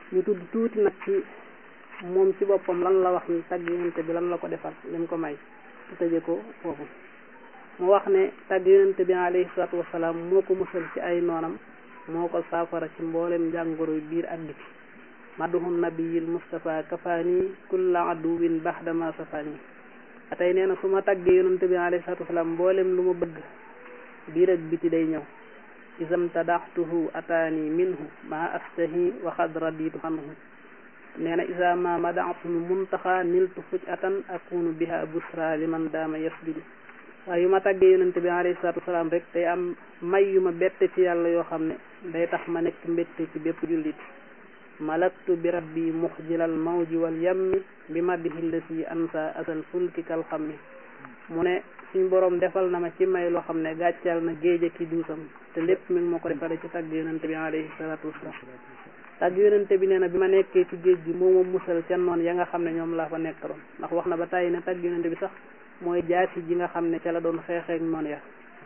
ñu tudd tuuti nag ci moom ci boppam lan la wax ni tagg yonente bi lan la ko defal lim ko may te tëje ko foofu mu wax ne tagg yonente bi alayhi salaatu wasalaam moo ko musal ci ay noonam moo ko saafara ci mboolem njàngoro biir ak biti maduhu nabiyil mustafa kafaani kulla aduwin baxdama safaani tey nee na su ma taggee yonente bi alayhi salaatu wasalaam mboolem lu ma bëgg biir ak biti day ñëw isam tadaxtuhu ataani minhu ma astahi wa xad raditu anhu nee na isa ma madaxtul muntaxa niltu fuj atan akunu biha busra liman daama yasjudu waaye yu ma tàggee yonente bi alayhi salaatu wasalaam rek day am may yu ma bette ci yàlla yoo xam ne day tax ma nekk mbette ci bépp jullit malaktu bi rabbi muxjilal mawji wal yammi bi maddihi lasi ansa asal fulki kal xammi mu ne suñ boroom defal na ma ci may loo xam ne gàccal na géej ki duusam te lépp mi ngi ma ko defale ci tàgg yonente bi alayhi salaatu wasalaam tàgg yonente bi nee na bi ma nekkee ci géej gi moo ma musal ca noon ya nga xam ne ñoom laa fa nekkaloon ndax wax na ba tàyyi ne tàgg yonente bi sax mooy jaasi ji nga xam ne ca la doon xeexeek noon ya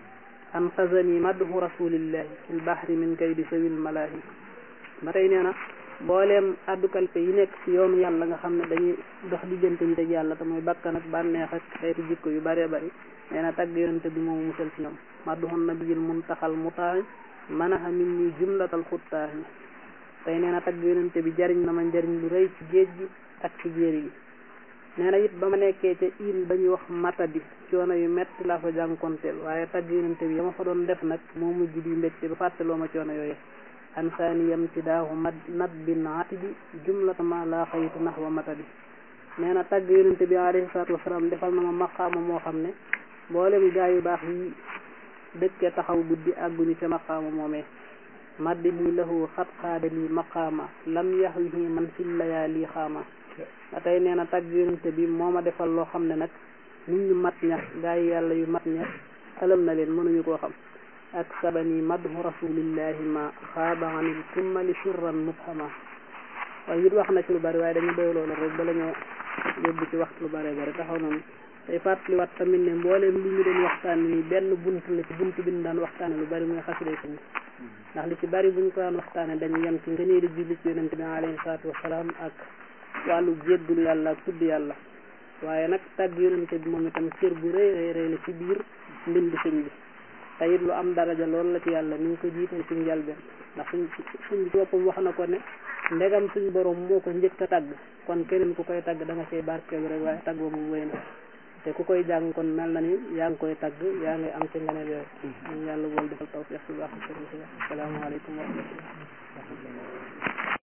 an xasani madhu rasulillahi fil bahri min kaydi sawil malaahi ba tey nee na mbooleem addukalpe yi nekk ci yoonu yàlla nga xam ne dañuy dox diggante nit ak yàlla te mooy bakkan ak bànneex ak xeeti jikko yu bëree bëri nee na tàgg yonente bi moomu musal ci ñoom madduhun nabiyil muntaxal mutaahi manaha min ni jumlatal xuttaahi tey nee na tagg yonente bi jariñ na ma njariñ lu rëy ci géej gi ak ci jéeri yi nee na it ba ma nekkee ca île ba ñuy wax matadi coono yu metti laa fa jànkonteel waaye tagg yonente bi ya ma fa doon def nag moo mujj di mbégte ba fàttaloo ma coono yooyu ansaani yamtidaahu mad nat bin atidi jumlata ma laa xayitu nax wa matadi nee na tagg yonente bi alayhi salaatu wasalaam defal na ma maqaama moo xam ne mboolem gaa yu baax yi dëkkee taxaw guddi àgguñu ca maqaama moomee maddihi lahu xat xaadali maqaama lam yaxwihi man fi layaali xaama ba tey nee na tagg yonente bi moo ma defal loo xam ne nag nit ñu mat ña gaa yi yàlla yu mat ña xalam na leen mënuñu koo xam ak sabani madhu rasulillahi ma xaaba anil kummali sirran mubhama waaye it wax na ci lu bari waaye dañu doy loolu rek bala ñoo yóbbu ci waxtu lu bari bari taxaw noonu tey fàttaliwaat tamit ne mbooleem li ñu doon waxtaan ni benn bunt la ci bunt bi ñu daan waxtaane lu bari muy xasida sëñ ndax li ci bari buñ ko daan waxtaane dañu yem ci ngënee di julli ci yonente bi alayhi salaatu wasalaam ak wàllu jéggul yàlla ak tudd yàlla waaye nag tàgg yonente bi moom itam cër bu rëy rëy rëy la ci biir mbind sëñ bi te it lu am daraja loolu la ci yàlla ni ngi ko jiital ci njalbeen ndax suñ suñ ci boppam wax na ko ne ndegam suñ borom moo ko njëkk a tàgg kon keneen ku koy tàgg da nga cay barkeelu rek waaye tàgg boobu wéy na te ku koy jàng kon mel na ni yaa ngi koy tàgg yaa ngi am ci nganeel yooyu ñu yàlla bool defal tawfiq ci baax asalaamaaleykum wa rahmatullah